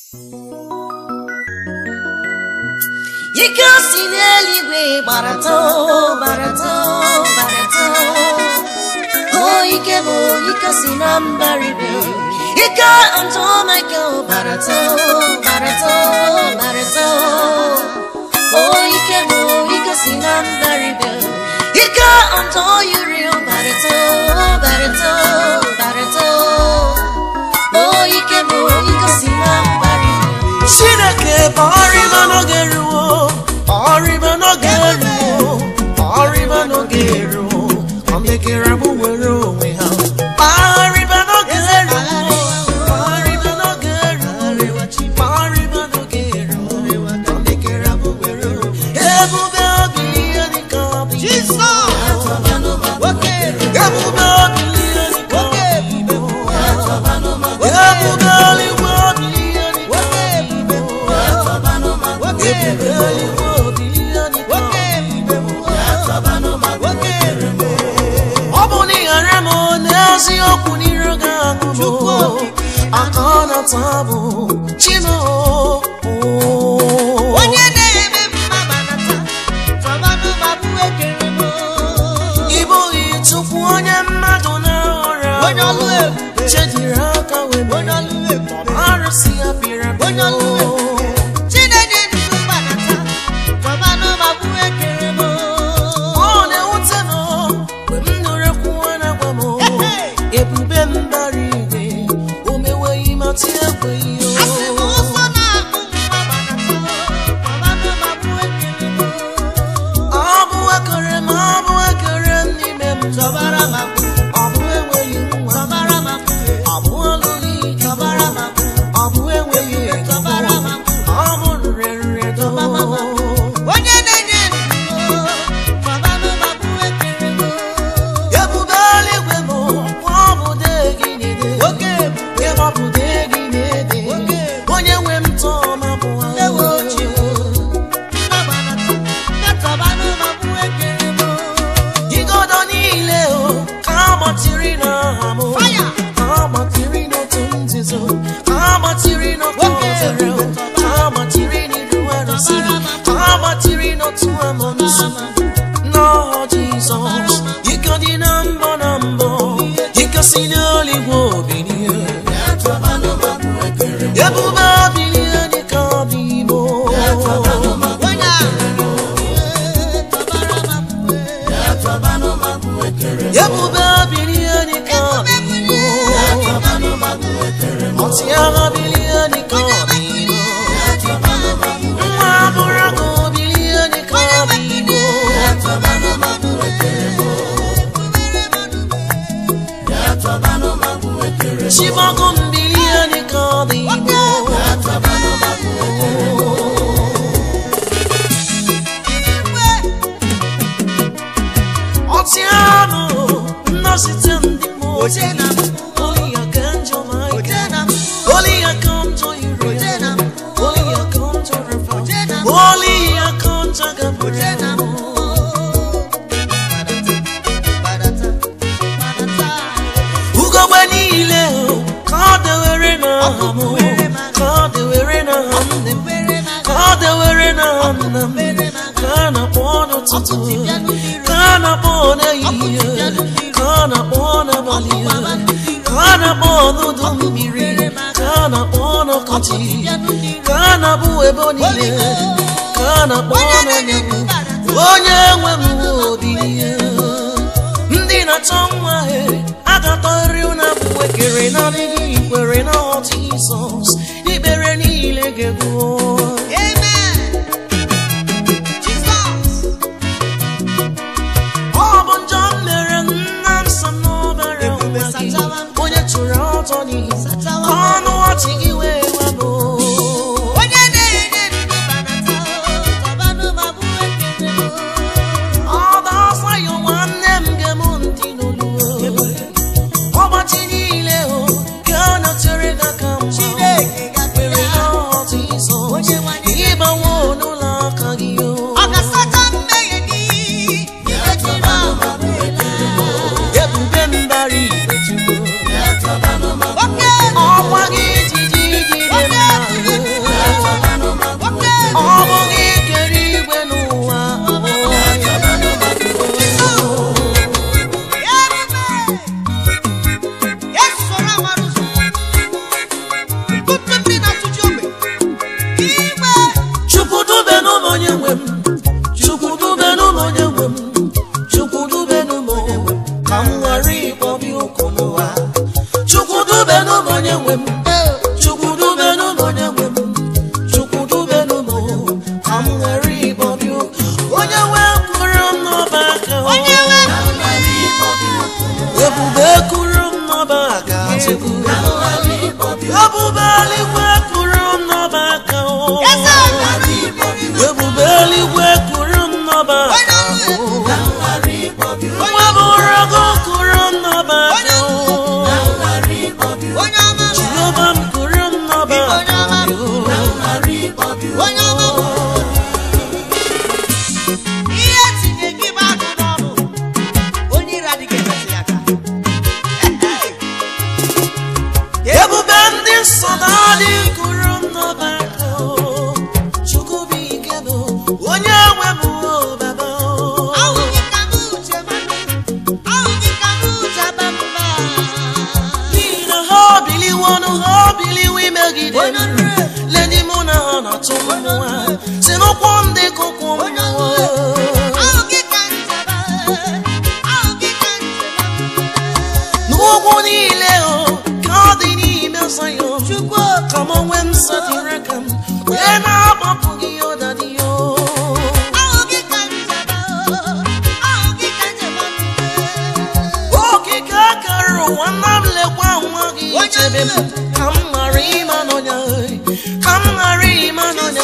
ike si n'eluigwe gbarata gbarata gbarata o ike bụ ike si na mbaribe ike ntụ michael gbarata gbarata gbarata o ike bụ ike si na mbaribe ike ntụ yiri gbarata gbarata gbarata o ike bụ ike si na mbaribe chineke bụ ọrịba n'oge ruo ọrịba n'oge ruo ọrịba n'oge ruo ọ mekere bụ were onwe ha ọrịba n'oge ruo ọrịba n'oge ruo ọrịba n'oge ruo ọ mekere bụ were onwe ha ebube obi ihe dịka ọbụ ebube obi ihe dịka ọbụ ebube eluigwe obi ihe dịka ọ bụ na ịghara m n'eziokwu n'iru gị aṅụ m aka ọ na-ata bụ chino onye na-eme mma banata tọbanụ ma bụ ekere m ịbụghị chukwu onye mmadụ na-ahọrọ Onye ọlụ ebube. chediri aka wee onye ọlụ ebube arụsị ya pịrị apị onye ọlụ ebube chinenye ndụ banata tọbanụ ma bụ ekere m ọ na-ewute m mgbe m nụrụ ekwu a na-agwa m ebube mbara igwe o meweghị ma tie ekweghị asị m ụzọ na-akpụ mma banata tọbanụ ma bụ ekere m ọ bụ ekere m ọ bụ ekere m n'ime m tọbara ma bụ ọ bụ enweghị nwa tọbara ma bụ ọ bụ ọlụghị ike tọbara ma bụ ọ bụ enweghị ego tọbara ma bụ ọ bụ nrịanrịa do onye na-enye ndụ tọbanụ ma bụ ekere m ebube eluigwe m ọ bụ dee gị na-ede oke ebube ebe ọ bụ dee gị na-ede onye nwe m tọọ ma bụ ewe ochie nnabanata metọbanụ ma bụ ekere m igodo niile o ka agbatịrị n'aha m Fire! ka agbatịrị n'otu nzuzo ka agbatịrị n'otu ozere ka agbatịrị n'iru arụsị ka agbatịrị n'otu amụnsụ n'ọha jizọs ike dị na mbọ na mbọ ike si n'eluigwe obilie ebube bilie dịka ọbụ igbo onye a tọbara ma bụ ebube bilie dịka ọbụ igbo ọtịagha bilie dịka ọbụ igbo nwa abụrụ gị bilie dịka ọbụ igbo chibọgụ mbilie dịka ọbụ igbo ọtịanụ nnọsite ndị mmụọ ozi Only you can do my Only you come to you Only you come to reform Only you come to Gabriel ugogbe niile o, ka ọ dewere na aha m ka ọ dewere na aha nne m ka ọ dewere na aha nna m ka a na-akpọ n'ụtụtụ ka a na-akpọ n'ehihie ka a na-akpọ n'abalị ka a na-akpọ n'udu mmiri ka a na-akpọ n'ọkọchị ka a na-abụ ebe niile ka a na-akpọ n'anyanwụ onye nwe m obi ndị na-achọ nwa he agatọrị na bụ ekere na adịghị ikwere na ọtụ Jizọs ikpere niile ga-egbuo ọ bụ njọ m mere nna m sa n'ọbara nwa gị onye chụrụ ọtọ n'ihi ka ọnụ ọchị gị wee webụ ọba ọsọ ya nwanne m ga-emu ntị n'olu ọgbachi niile o ka ọ nọchere gị aka mma kwere na ọtụ Jizọs megide m ledi mụ na ha na-atụ mmụọ si n'ụkwụ m dị ka ụkwụ mmụọ n'ugwu niile o ka ọ dị n'ime Zayọn ka m onwe m satịrị aka m wee na-agbapụghị ya ụdadị ya okike akara ụwa nna m lekwa nwa gị chebe m ka m ghara ịma n'ọnya ka m ghara ịma n'ọnya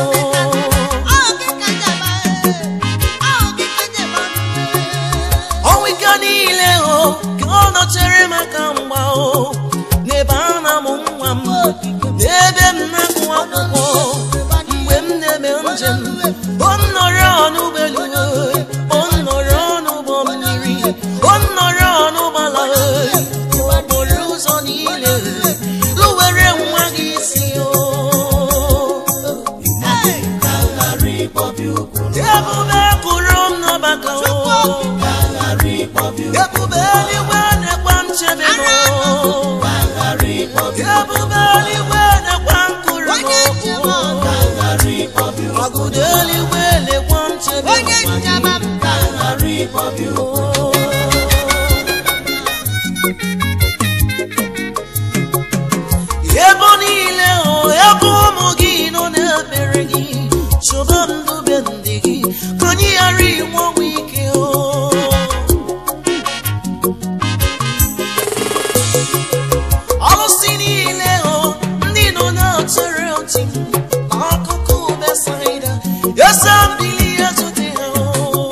ọnwa ike niile o ka ọ nọchere maka mgba o n'ebe a na-amụ nwa m n'ebe m na-agụ akwụkwọ mgbe m na-eme njem o nnọrọ n'ụgbọelu o nnọrọ n'ụgbọ mmiri o nnọrọ n'ụgbọala okporo ụzọ niile lụwere nwa gị isi o ebube kụrụ m n'ọbaka o ebube eluigwe na-ekwa nchebe m ebube eluigwe na-ekwa nkụrụ m agụdo eluigwe na-ekwa nchebe Onye njaba m ebe niile o ebe ụmụ gị nọ na-ekpere gị chọba ndube ndị gị ka anyị ghara inwe ọnwụ ike o ọlụsị niile o ndị nọ na-achere ọchị n'akụkụ besaida eze mbili ezute ha o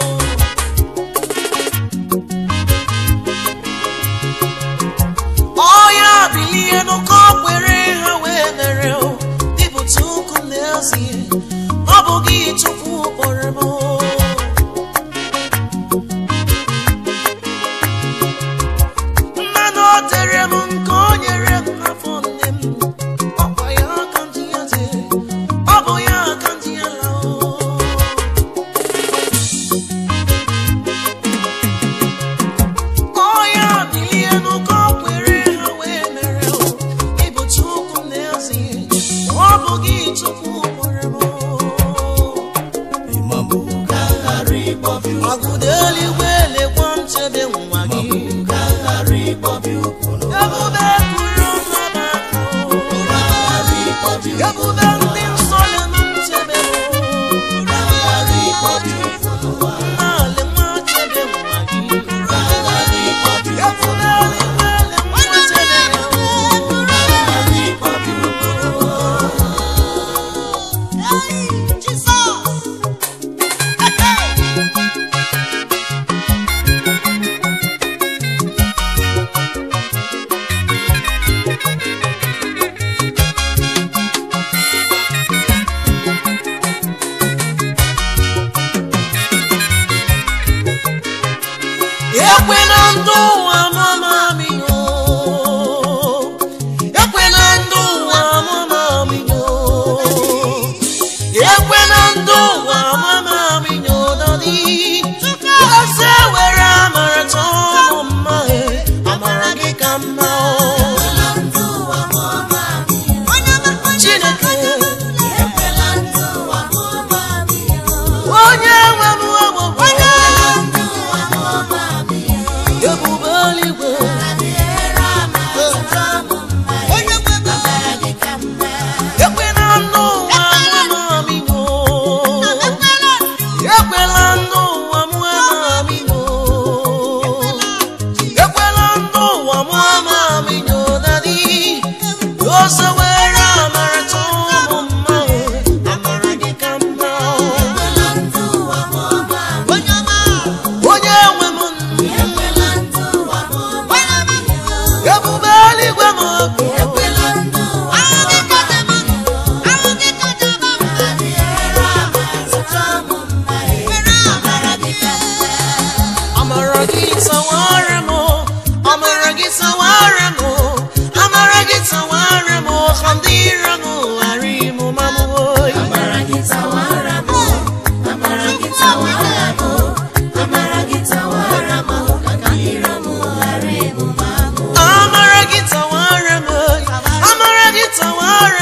ọya bilie n'ụkọ kwere ha wee mere o dịpụta ụkwụ n'ezie ọ bụ gị chukwu kpọrọ m o. mmanụ o tere m nke o nyere m n'afọ nne m ọkwa ya aka ndị ya dị ọ bụ ya aka ndị ya la o ọya bilie n'ụkọ kwere ha wee mere o ịbụ chukwu n'ezie ọ bụ gị chukwu kpọrọ m o. agụda eluigwe lekwa nchebe nwa gị ebube kụrụ mmadụ aka ebube ndị nsọ ya na nchebe naanị nwa chebe nwa gị ebube eluigwe lekwa nchebe ya ekwela ndị ụwa mama minyo ekwela ndị ụwa mama minyo ekwela ndị ụwa mama minyo dọdị eze were amara chọọ m mma e, amara gị ka mma o. Chineke onye nwe m ọgbụgbọ ebube eluigwe ekwela ndị ụwa mama minyo ekwela ndị ụwa mama minyo ekwela ndị ụwa mama minyo dadi ose were amara chọọ m mma o, amara gị ka mma o. onye nwe m ebube eluigwe m obi amara gị sawara m amara gị sawara m amara gị sawara m ka ndị iro m ghara ịmụ ma m oyi amara gị tawara m amara gị tawara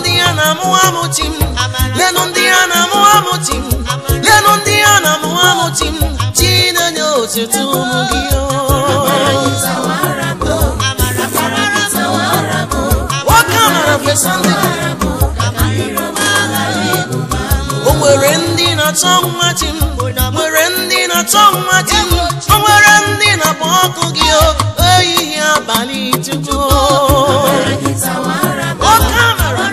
ndị a na-amụ amụ chi m lenụ ndị a na-amụ amụ chi m lenụ ndị a na-amụ amụ chi m chi na-enye otuto ụmụ gị o. nwoke amara fesa ndị o nwere ndị na-achọ nwa chi m nwere ndị na-achọ nwa chi m o nwere ndị na-akpọ ọkụ gị o ehihie abalị tupu nwoke amara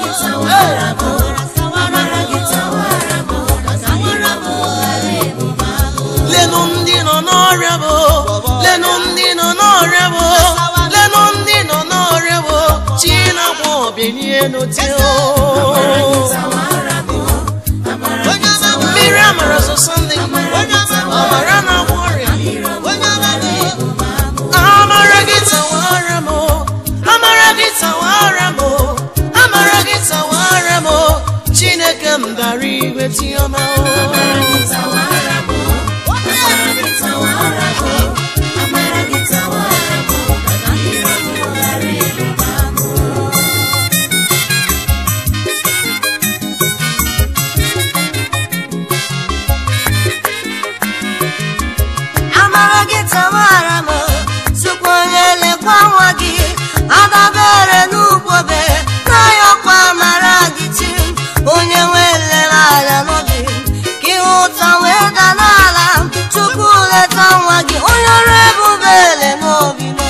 lenụ ndị nọ n'ọrịa bụ lenụ ndị nọ n'ọrịa bụ lenụ ndị nọ n'ọrịa bụ chi na-agwọ ọbịanie n'ote o mmiri amara sọsọ ndị ọbara na-agwọ ọrịa amara gị tawara m o, amara gị tawara m o, amara gị tawara m o, chineke m gara igwe tiọma o amara gị tawara m tupu onye lekwa nwa gị adabere n'ukwobe n'ayọkwa amara gị chi onye nwe nlere anya n'obi ka ihe ụta wee da n'ala tupu leta nwa gị onye ọrụ ebube ele n'obi m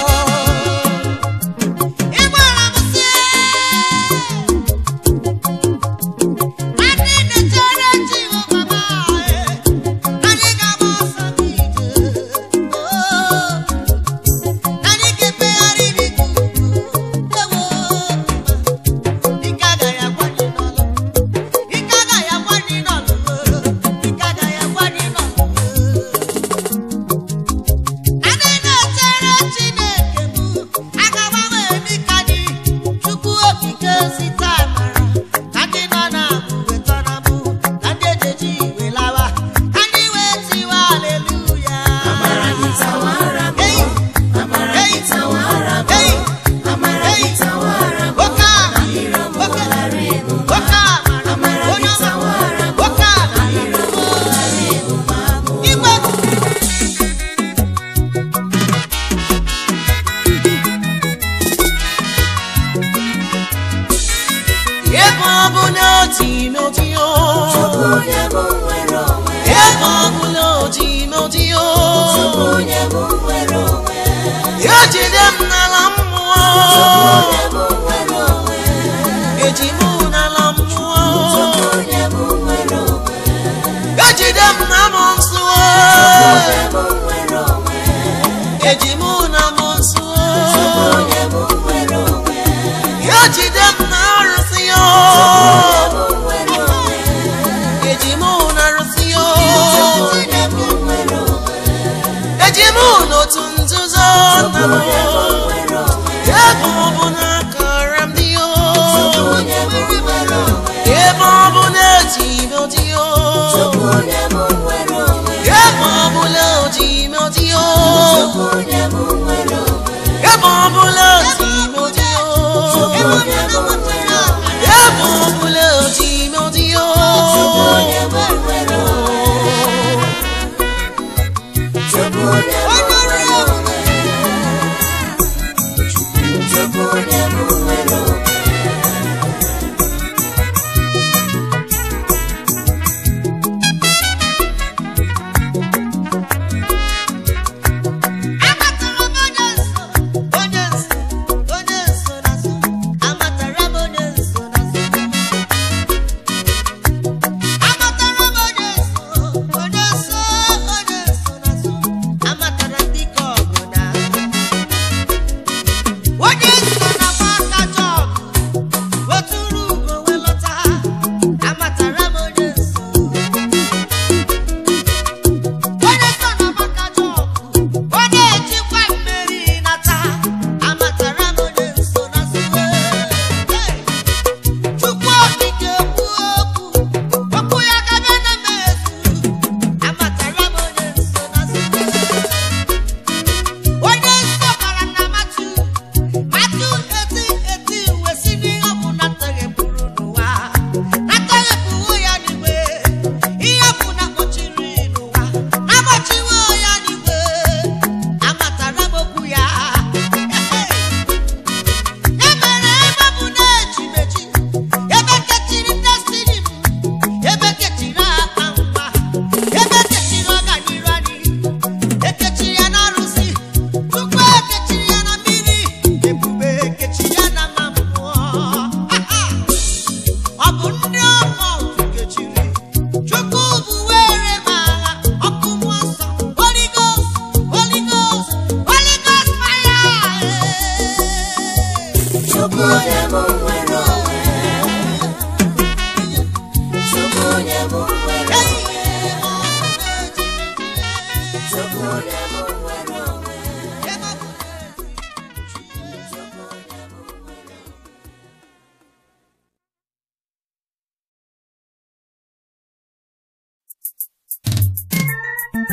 ebe ọ bụ na oti n'oti o ebe ọ bụ na oti n'oti o ya jide m n'ala mmụọ eji m n'ala mmụọ ya jide m na m nsọ eji m na m nsọ ya jide m na arụsị ya eji m na arụsị ya eji m n'otu nzuzo nna m ebe ọ bụ na akara m dị o ebe ọ bụ na eji m dị o ebe ọ bụ na oji m dị o ebe ọ bụ na oji m dị o ebe ọ bụ na oji m dị o Amatụrụ m onye nsọ, onye nsọ,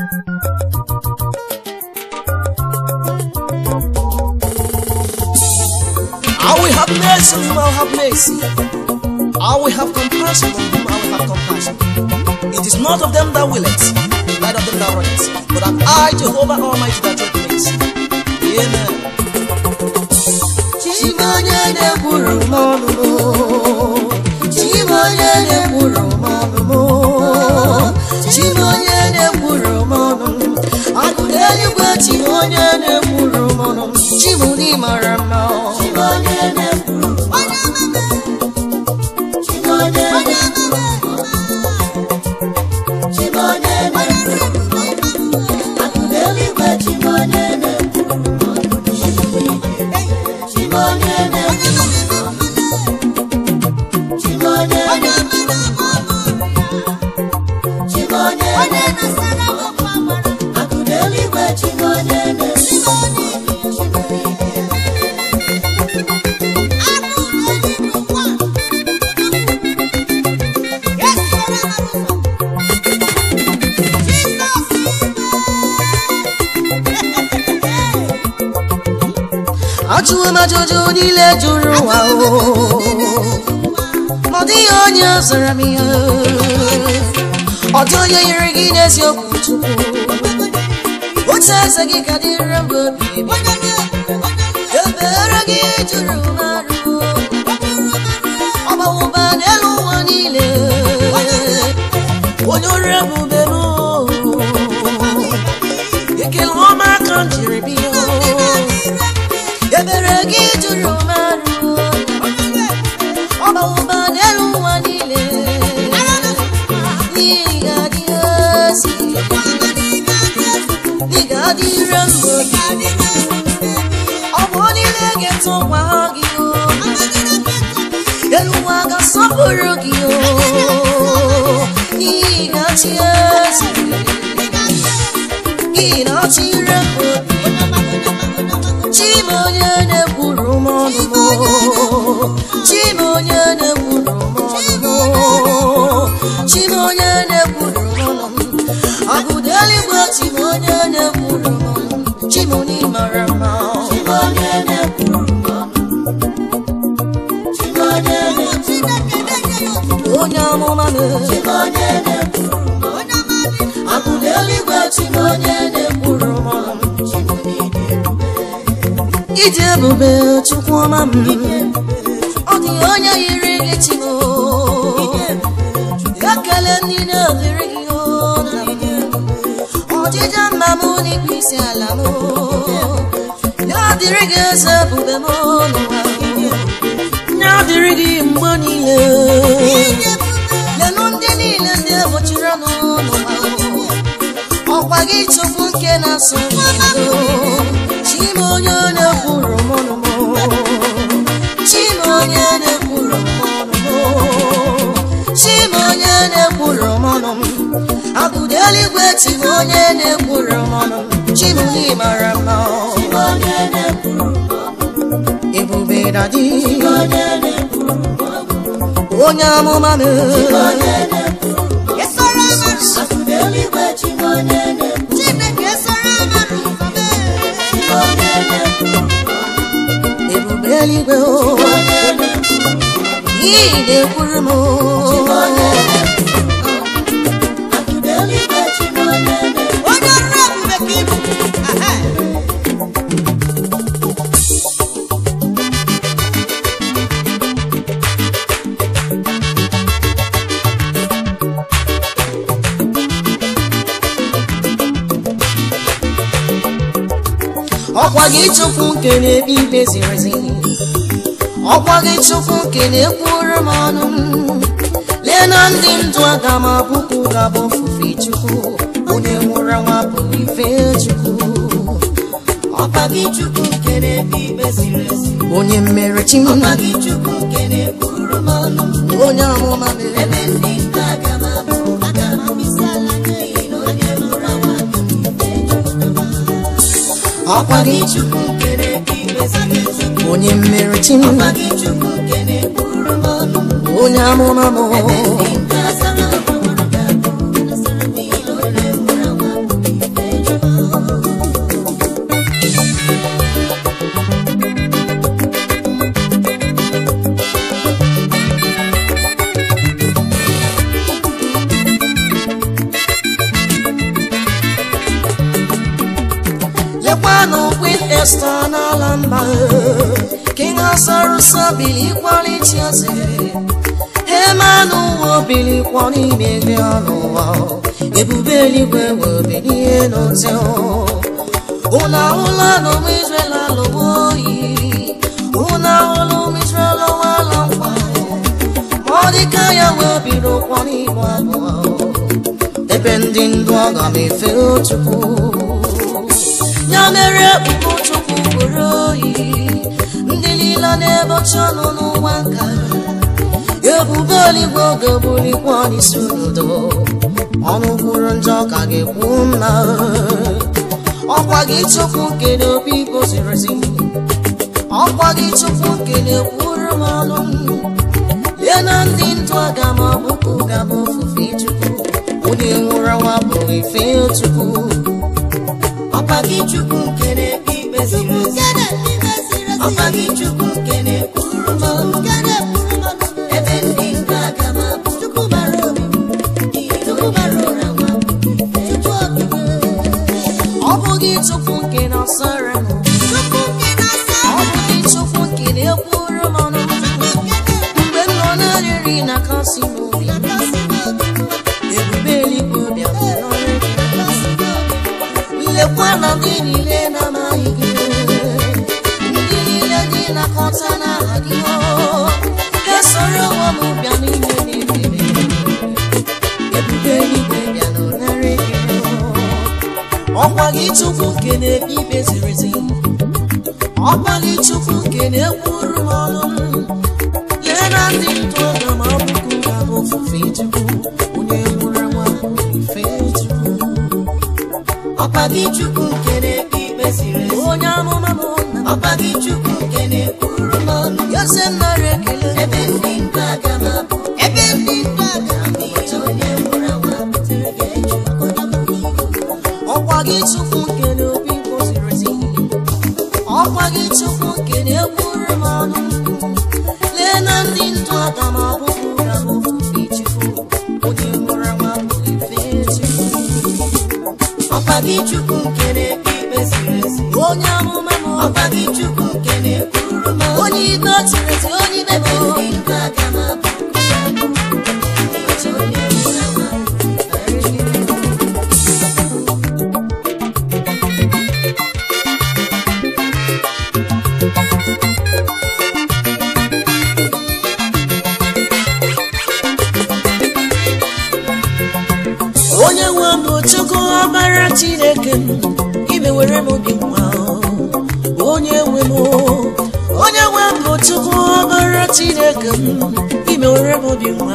I will have mercy on whom I will have mercy. I will have compassion on whom I will have compassion. It is not of them that will it, neither of them that run it, but of I, Jehovah Almighty, that doeth mercy. Amen. Chimonye na-ekwuru m ọnụ m Chimonye na-ekwuru m ọnụ m Chimonye na-ekwuru m ọnụ m Akụ n'eluigwe Chimonye na-ekwuru m ọnụ m Chimụdị mara mma Chimonye na-ekwuru m Chimonye Chimonye na-ekwuru m Akụ n'eluigwe Chimonye na-ekwuru m ọnụ Chimonye na-ekwuru Chimonye Chimonye Akụ n'eluigwe Chimonye na-ekwuru Ajụwo m ajụjụ niile jụrụ ụwa o ma ọ dịghị onye zara m ihe ọ dị onye yiri gị n'eziokwu chukwu otu eze gị ka dịrị mgbe obi ebere gị jụrụ m arụ ọ gbawụba n'elu ụwa niile onye ọrụ ebube m ekele ọma ka m jiri bịa ebere gị jụrụ m arụ ọ gbawụba n'elu ụwa niile n'ihi ga-adị ezi ị ga-adịre mbụ ọ bụ niile ga-etokwa gị o elu ụwa ga-asọpụrụ gị o n'ihi ga-achị ezi ị na-achịre mbụ Chimonye na-ekwuru m ọnụ m Chimonye na-ekwuru m ọnụ m Chimonye na-ekwuru m ọnụ m Agụda eluigwe Chimonye na-ekwuru m ọnụ m Chimoni mara mma Chimonye na-ekwuru m ọnụ Chimonye onye amụma m Chimonye na-ekwuru m ọnụ Agụda eluigwe Chimonye na-ekwuru m ọnụ m Chimoni Ịdị ebube chukwu ọma m ọ dị onye yiri gị chimo ekele ndị na-adịrị gị o nna m ọdịja mma m n'ikpe isi ala m ya dịrị gị eze ebube m n'ụwa ya dịrị gị mgbe niile lenụ ndị niile ndị ebochiri ọnụ n'ụwa ọkwa gị chukwu nke na-asụ n'udo chima onye na-ekwuru m ọnụ m chima onye na-ekwuru m ọnụ m chima onye na-ekwuru m ọnụ m agụda eluigwe chima onye na-ekwuru m ọnụ m chima onye mara mma ebube dadi onye amụma m ebube eluigwe o ị na-ekwuru m onye ọrụ ebube ka ịbụ Ehe. ọkwa gị chukwu nke na-ekpe ikpe ziri ezi ọkwa gị chukwu nke na-ekwuru m ọnụ m lee na ndị ndụ aga m abụkwu ga-abụ ofufe chukwu onye nwụrụ anwụ abụghị ife chukwu ọkwa gị chukwu nke na-ekpe ikpe ziri ezi onye mmere chi m ọkwa gị chukwu nke na-ekwuru m ọnụ m onye amụma mere ebe ndị ndụ aga m abụ aga m abịsa ala n'ihi na onye nwụrụ anwụ abụghị ife chukwu ọkwa gị chukwu kere ikpe ziri ezi onye mmeri chi m ọkwa gị chukwu kere kwuru m ọnụ onye amụma m n'ala mba king asarụsa bilikwaliti eze emanụ ụwa bilikwa n'ime gị n'ụwa ebube eluigwe webe n'ihe n'ote ụna ahụla n'ụmụ Israel alụwa oyi ụna ahụla ụmụ Israel ọwala nkwa ma ọ dịka ya wee biri ụkwọ n'ime abụọ ebe ndị ndụ aga m efe Chukwu ya mere ụmụ Chukwu bụrụ oyi ndị niile na-ebochi ọnụ n'ụwa nka ebube eluigwe oge bulikwa n'isi udo ọnụ kwuru njọ ka ga-ekwu mma ọkwa gị Chukwu nke n'obi goziri ezi ọkwa gị Chukwu nke na-ekwuru m ọnụ lee na ndị ndụ aga m ọbụkụ gaba ofufe Chukwu onye nwụrụ anwụ abụghị ife Chukwu ọkwa gị Chukwu nke na-ekpe ikpe ziri ezi ọkwa gị Chukwu nke na-ekwuru m ọnụ ebe ndị ndụ aga m abụ Chukwu bara obi Chukwu bara ụra nwa ọ bụghị Chukwu nke na-asara m ọ bụghị Chukwu nke na-ekwuru m ọnụ mgbe m nọ na-arịrị na kasị m obi ebube eluigwe bịa n'ọrụ gị lekwa na ndị niile na-amaghị gị ndị niile dị na-akọta n'aha gị ga-esoro onwe m bịa n'ime n'ebube ebube eluigwe bịa n'ọnara gị ọkwa gị Chukwu nke na-ekpe ikpe ziri ezi ọkwa gị Chukwu nke na-ekwuru m ọnụ lee na ndị ndụ aga m abụkụ ga m ofufe Chukwu onye nwụrụ nwa ife Chukwu ọkwa gị Chukwu nke na-ekpe ikpe ziri ezi onye amụma m ọkwa gị Chukwu nke na-ekwuru m ọnụ yose m nara ekele ebe ndị ndụ aga m abụ ebe ndị ndụ aga m abụ onye nwụrụ nwa butere gị Chukwu ọkwa gị Chukwu nke n'obi goziri ezi ọkwa gị Chukwu nke na-ekwuru m ọnụ lee na ndị ndụ aga m abụkụ ga m ofufe Chukwu onye nwụrụ anwụ abụghị ife Chukwu ọkwa gị Chukwu nke na-ekpe ikpe ziri ezi onye amụma m ọkwa gị Chukwu nke na-ekwuru m ọnụ onye ikpe o tiri ezi onye ikpe m ndị ndụ aga m abụkụ ga m ofufe onye nwụrụ anwụ abụghị ife Chukwu onye nwe m bụ Chukwu ọbara Chineke m imewere m obi nwa onye nwe m onye nwe m bụ Chukwu ọbara Chineke m imewere m obi nwa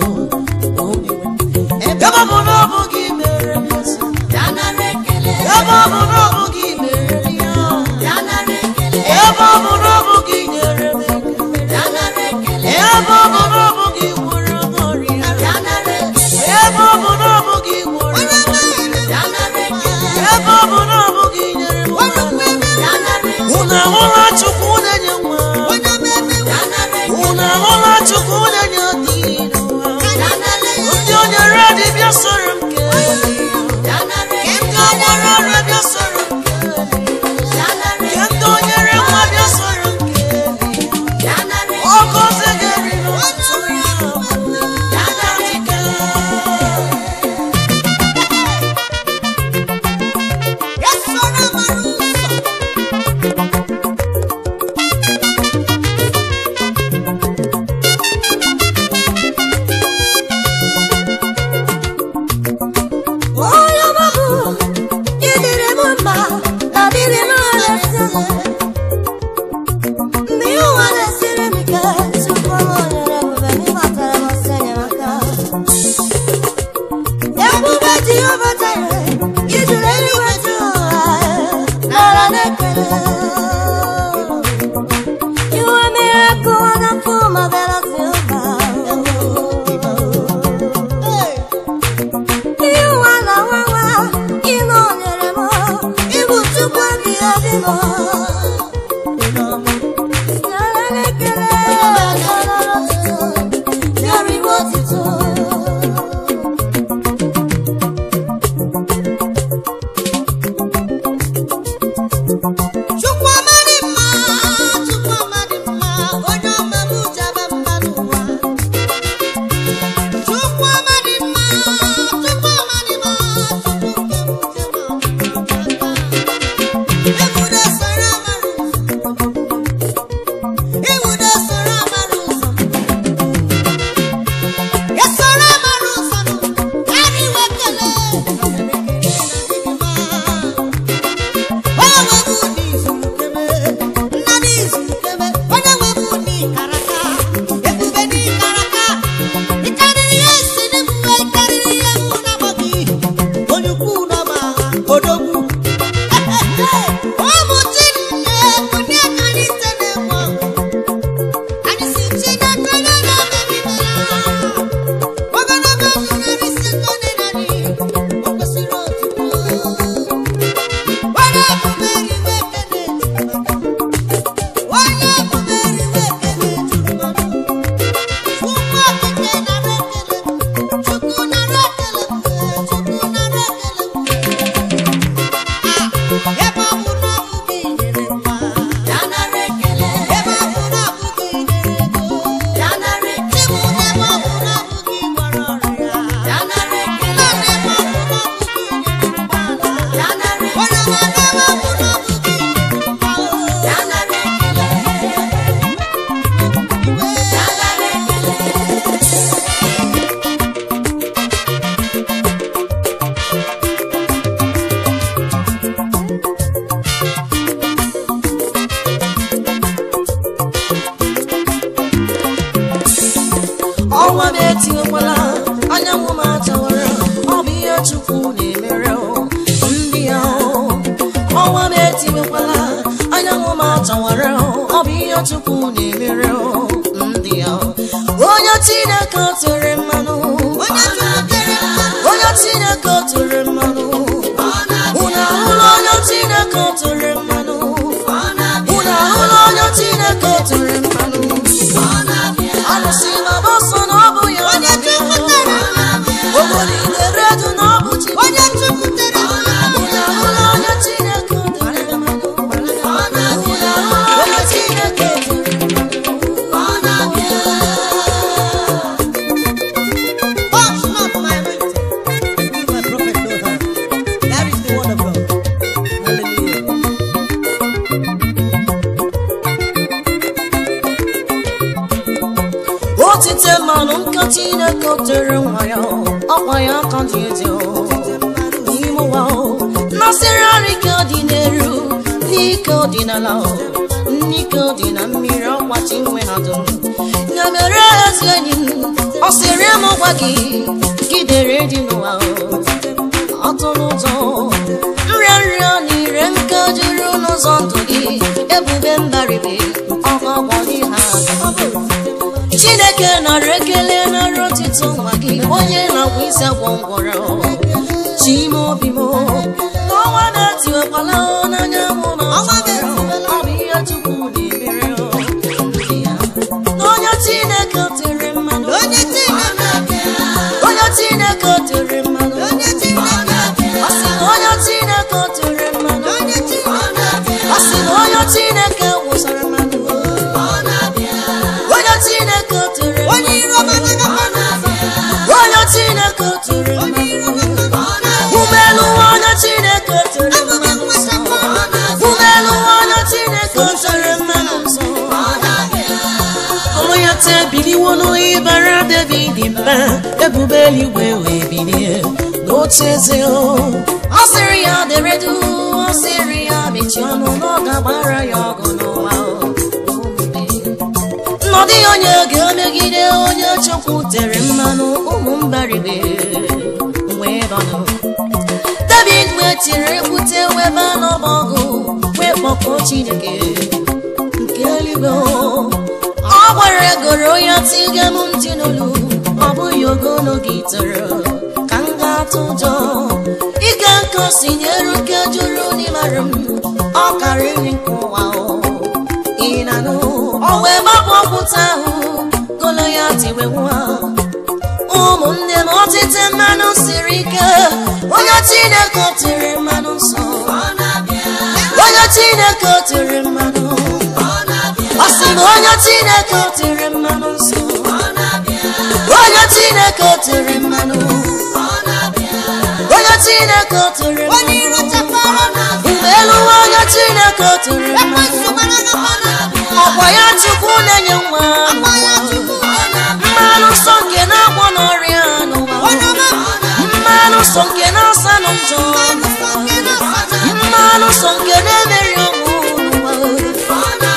ebe ọ bụ na ọ bụ gị mere m eze, ebe ọ bụ na ọ bụ gị mere m ya ebe ọ bụ na ọ bụ gị nyere m ekele ebe ọ bụ na ọ bụ gị gwọrọ m ọrịa ebe ọ bụ na ọ bụ gị gwọrọ m ebe ọ bụ na ọ bụ gị nyere m nwa unu ahụla Chukwu na-enye nwa unu ahụla Chukwu na-enye dị n'ụwa ndị o nyere dibịa soro m kelee ndị o nyere ọrịa bịa soro m kelee ndị o nyere nwa bịa soro m kelee ọkụ oze ga-eri n'ụtụtụ ya dịka m etiwekwala anyanwụ m achawara ọ bụ ihe chukwu na-emere o, ndị ya o. ọnwa m etiwekwala anyanwụ m achawara o, ọ bụ ihe chukwu na-emere o, ndị ya o. onye chineke o tere mmanụ onye tụtere mmanụ onye chineke o tere mmanụ unu ahụla onye chineke o tere mmanụ unu ahụla onye chineke o tere mmanụ alụsị na bọsọ na ọ bụ ya onye chụpụtara obodo ideredu na ọ bụ chi onye chụpụtara unu ahụla onye chineke o tere mmanụ unu ahụla onye chineke o tere Touch not my anointing. Leave my prophet no harm. That is the word of God. Hallelujah. otite mmanụ nka chineke o tere nwa ya ọkwa ya aka dị eze n'ime ụwa nasịrị arịka dị n'elu n'ike ọdịnala n'ike dị na mmiri ọkwachi nwe ha dum ya mere ezi enyi m ọ sịrị m gwa gị gidere dị n'ụwa ọtụrụ ụzọ nrịa nrịa na ire nke juru n'ụzọ ndụ gị ebube mbaribe ọgọgọ n'ihe a chineke nara ekele nara otito nwa gị onye na-agwa isi agwọ ngwọrọ chime obi m n'ọnwa na-etiwekwala n'anya mụ na Ọnwa ọ bụ ihe chukwu na-emere ya n'onye chineke o tere mmanụ Onye Chineke onye chineke o tere mmanụ onye Chineke ọ sị na onye chineke o tere mmanụ onye Chineke ọ sị na onye chineke wụsara mmanụ onye chineke o tere mmanụ onye iro managa onye chineke o tere onye mmanụ iro managa ụgbọelu nwa onye chineke o tere abụghị mmanụ nwata nsọ ụgbọelu nwa onye chineke o tere mmanụ nsọ onye te biliwo n'ịbara david mba ebube eluigwe wee bilie n'oche eze o ọ sịrị ya deredu ọ sịrị ya mechie ọnụ na ọ ga-agbara ya ọgụ n'ụwa o nnọdụ onye ga-emegide onye chukwu tere mmanụ ụmụ mbaribe wee banụ david wee tiri ekwute webe n'ọgbọgụ wee kpọkọọ chineke nke eluigwe o. ọ gwara egoro ya tiga m ntị n'olu ọ bụghị ogologo itoro ka m ga-atụ ụjọ ịga nke osi nyere nke jụrụ n'ịmara m ọ karịrị nke ụwa o ị na-anụ ọ wee gbapụ okwute ahụ golo ya tiwe nwa ụmụnne m ọtịte mmanụ siri ike onye chineke o tere mmanụ nsọ onye chineke o tere mmanụ ọ sị na onye chineke o tere mmanụ nsọ onye chineke o tere mmanụ onye chineke o tere onye iro mmanụ chapara mgbe elu nwa onye chineke o tere ekwensu mmanụ managa ọkwa ya chukwu na-enye nwa akpa ya chukwu mmanụ nsọ nke na-agwọ n'ọrịa n'ụwa onye mmanụ nsọ nke na-asa nụ njọ mmanụ nsọ nke na-emeri ọnwụ n'ụwa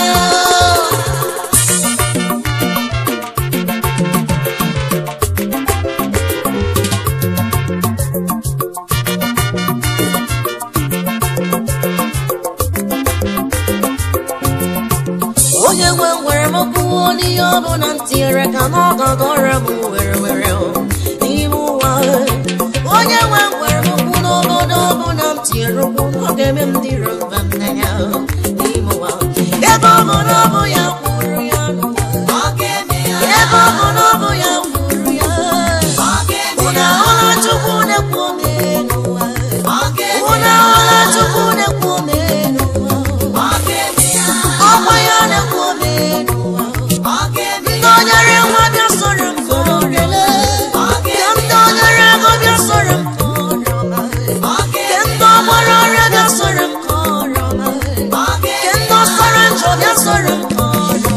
onye nwe nwere m kwuo n'ihe ọ bụ na m tinyere ka n'ọgọgọ ọrịa m were were o, n'ime ụwa onye nwe nwere m kwu n'obodo ọ bụ na m tinyere ụkwụ ọ ga-eme m dị mba m n'anya n'ime ụwa ebe ọ bụ na ọ bụ ya kwuru ya n'ụwa ebe ọ bụ na ọ bụ ya kwuru ya unu ahụla chukwu na-ekwu ome n'ụwa unu ahụla chukwu na-ekwu ome n'ụwa ọkwa ya na-ekwu ome n'ụwa ndị onyere nwa bịa soro m kọrọrele ka ndị onyere ego bịa soro m kọrọma ka ndị ọgbara ọrịa bịa soro m kọrọma ka ndị ọsọrọ njọ bịa soro m kọrọ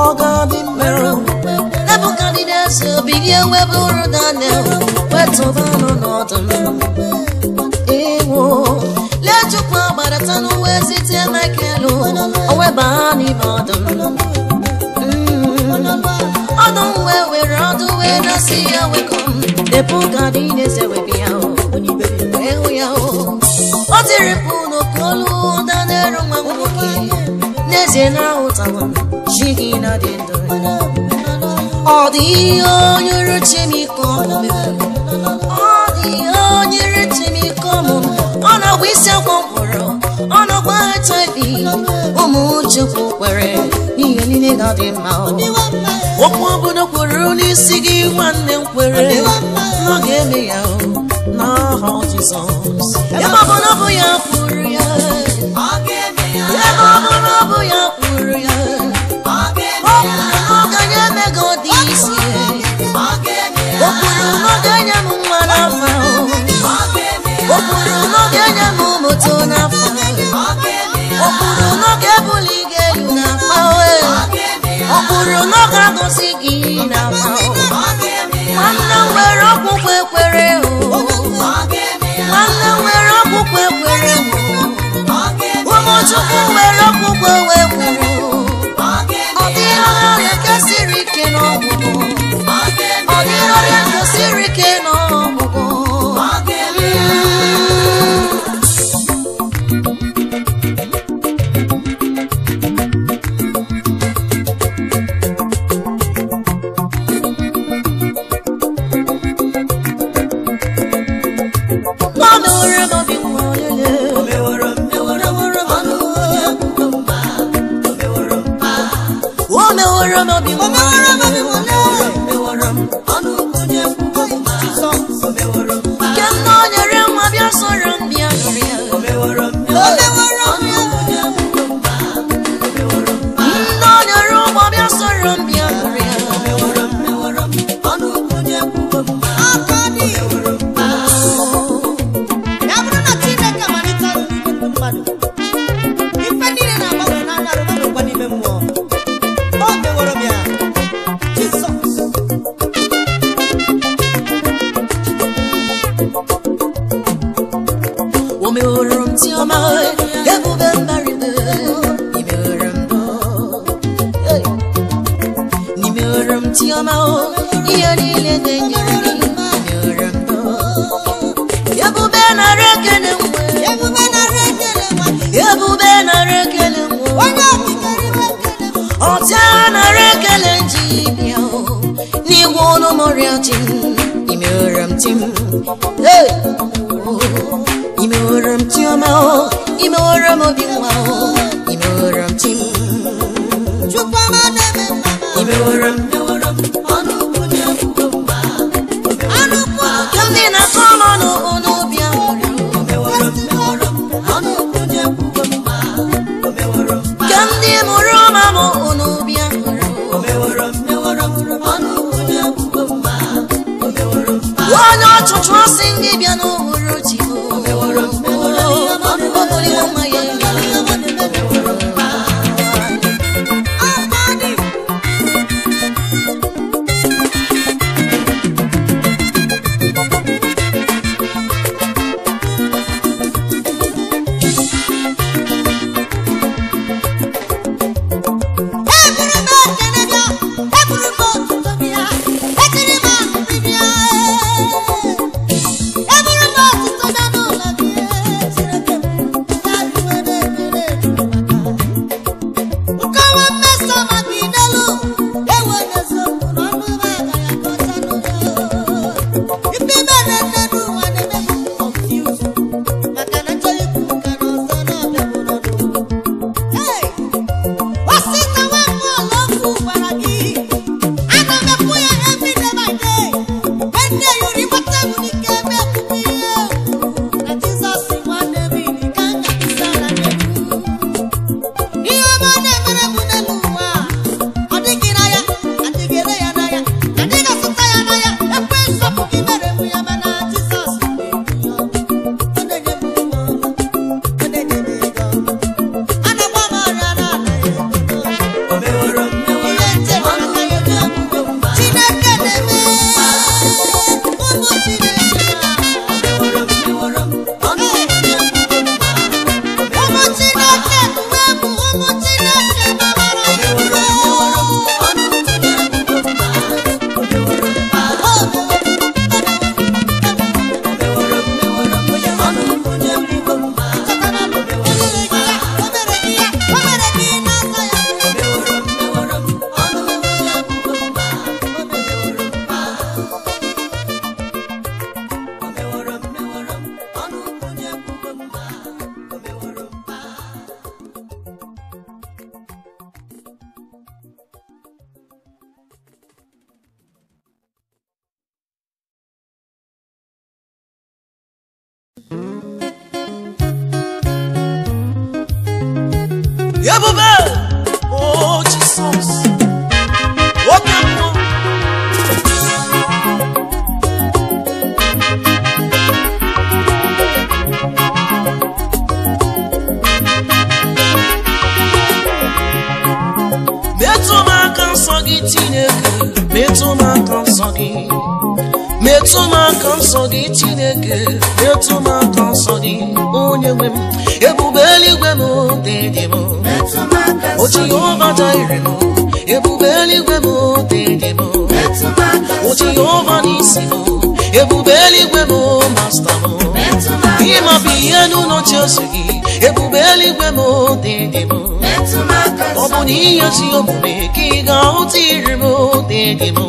ọ ga-adị mmerụ Nebukadneza bilie webụrụ Daniel wetụba nọ n'ọdụm ewo lechukwu agbadata n'uwe site Michael o weba n'ime ọdụm Mm. ọdụm wee were ọdụ wee na-asị ya wekom Nebukadneza wee bịa o wee hụ ya o o tiri mkpu n'oke olu Daniel nwa nwoke n'ezie na ahụtawa m chi gị na dị ndụ ọ dị ihe onye ruchi m iko ọmụmụ ọ dị ihe onye ruchi m iko ọmụmụ ọ na-agba isi akwọ mkpọrọ ọ na-agba hiv ụmụ chukwu kwere n'ihe niile ga-adị mma okwu obodo kwuru n'isi gị nwanne m kwere na ọ ga-eme ya o n'aha Jizọs ebe ọ bụ na ọ bụ ya kwuru ya ebe ọ bụ na ọ bụ ya kwuru ya o kwuru na ọ ga-enye emego dị isi o kwuru na ọ ga-enye m nwa n'afọ o kwuru na ọ ga-enye m moto n'afọ o kwuru na ọ ga-ebuli gị elu n'afọ o kwuru na ọ ga-agọzi gị n'afọ nwanne m nwere ọkpụkpọ ekwere o nwanne m nwere ọkpụkpọ ekwere o ụmụchukwu nwere ọkpụkpọ wee kwere o ọ dịghị ọrịa nke siri ike n'ọgwụgwụ ọ dịghị ọrịa nke siri ike n'ọgwụgwụ ọ mewere m obi nwa olele o mewere m obi nwa nke m na o nyere nwa bịa soro m bịa nụrụ ya ndị o nyere ụgbọ bịa soro m bịa nụrụ ya ya bụrụ na chineke amalite ọrụ n'ime ndụ mmadụ ife niile na-agbanwe n'anya arụ gbanwekwa n'ime mmụọ o meworo m ya jizọs o meworo m ti ọma ebube mbaribe imeworo m ndụ Hey. n'imeworo m ti ọma ihe niile na-enyere gị imeworo m ndụ ebube nara ekele nwe ebube nara ekele nwa ebube nara ekele nwe onye okikere iwe ekele m ọta nara ekele nji bịa o n'igwe ọnụ mọrịa chi m imeworo m ti m Hey. Oh. imeworo m ti ọma o imeworo m obi nwa o imeworo m ti m chukwu ọma na-eme mma imeworo m ọnụ ukwu ka ndị na-akọ m ọnụ ọnụ bịa ka ndị mụrụ ma m ọnụ bịa onye ọchụchụ asị ndị bịa n'ụhụrụ chi obuliwo nwa ya eburu m ekele bịa eburu m otuto bịa etiri m ahụhụ bịa eburu m otuto bịa n'ụlọ bịa Chineke m ebube o jisọs oke mmụọ metụ m aka nsọ gị chineke metụ m aka nsọ gị metụ m aka nsọ gị chineke metụ m aka nsọ gị onye nwe m ebube eluigwe m dị dị m o jehova jaire m ebube eluigwe m dị dị m o jehova n'isi m ebube eluigwe m masta m ịmabụ ihe n'ụlọ chiọsị gị ebube eluigwe m dị dị m ọ bụ na ihe zi omume ka ị ga-ahụta iri m dị dị m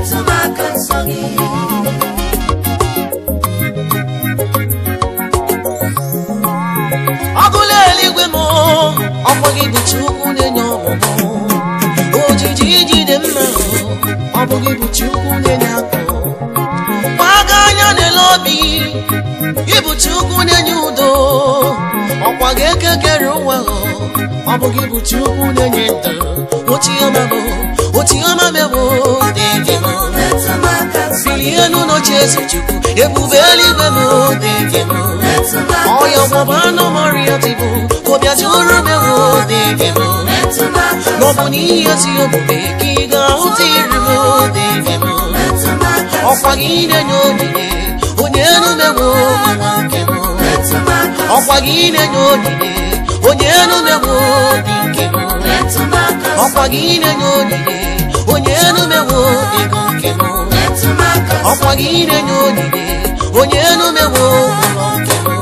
ọgụla eluigwe m ọkwa gị bụ chukwu na-enye ọmụmụ ojiji ijide mma ọ bụ gị bụ chukwu na-enye akụ gbaga anya n'ele obi ịbụ chukwu na-enye udo ọkwa gị ekekere ụwa ọ bụ gị bụ chukwu na-enye ndụ ochiọma bụ ochiọma mebụ dị gị m bilie n'ụlọchi eze chukwu ebube eluigwe m dị gị m ọya ọgbọba anụ mọrịa dịbụ obiaji ụrụ mewo dị gị m n'ọbụ na ihe ezi omume ka ị ga-ahụta iri m dị gị m ọkwa gị na-enye onyinye onye enumewo nwa nke m ọkwa gị na-enye onyinye onye enumewo dị nke m ọkwa gị na-enye onyinye onye enumewo ego nke m ọkwa gị na-enye onyinye onye enumewo ụlọ nke m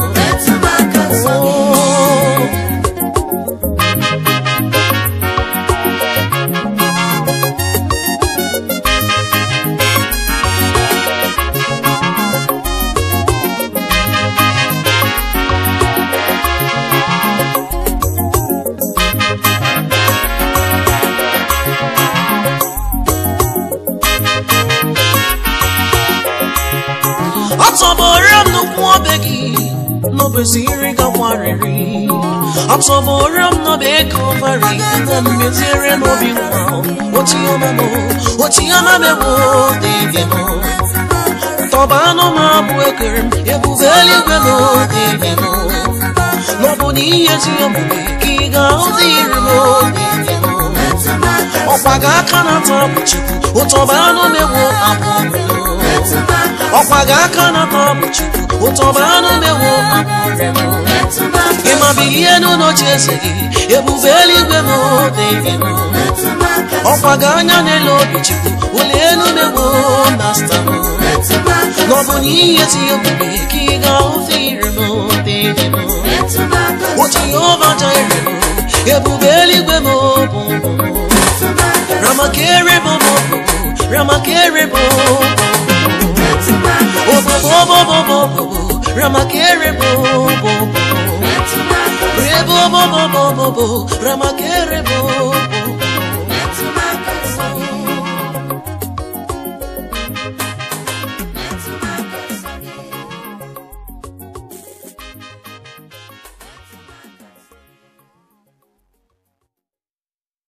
Oh. atọbọrọ m n'ụkwụ obe gị n'obeziri gakwarịrị atọbọrọ m n'obe kalvarị na mmeziere n'obi nwa ochiọma m ochiọma m ewo dịdị m tọba anụ m abụ ekere m ebube eluigwe m dịdị m n'ọbụ na ihe ezi omume ka ị ga-ahụta iri m dịdị m ọkwa gị aka na-ata bụ chukwu ụtọba anụ m ewo abụọ m ọkwa gị aka na-ata bụ chukwu ụtọba anụ m ewo abụọ m ịmabi ihe n'ụlọchi eze gị ebube eluigwe m dịghị m ọkwa gị anya n'elu obi chukwu ụlọ elu m ewo masta m n'ọbụ na ihe ti omume ka ị ga-ahụta iri m dịghị m otu Jehova jaire m ebube eluigwe m bụ ramakere m bụ ramakere m obobobobobobobo ramakere m bụ rebobobobobobo ramakere m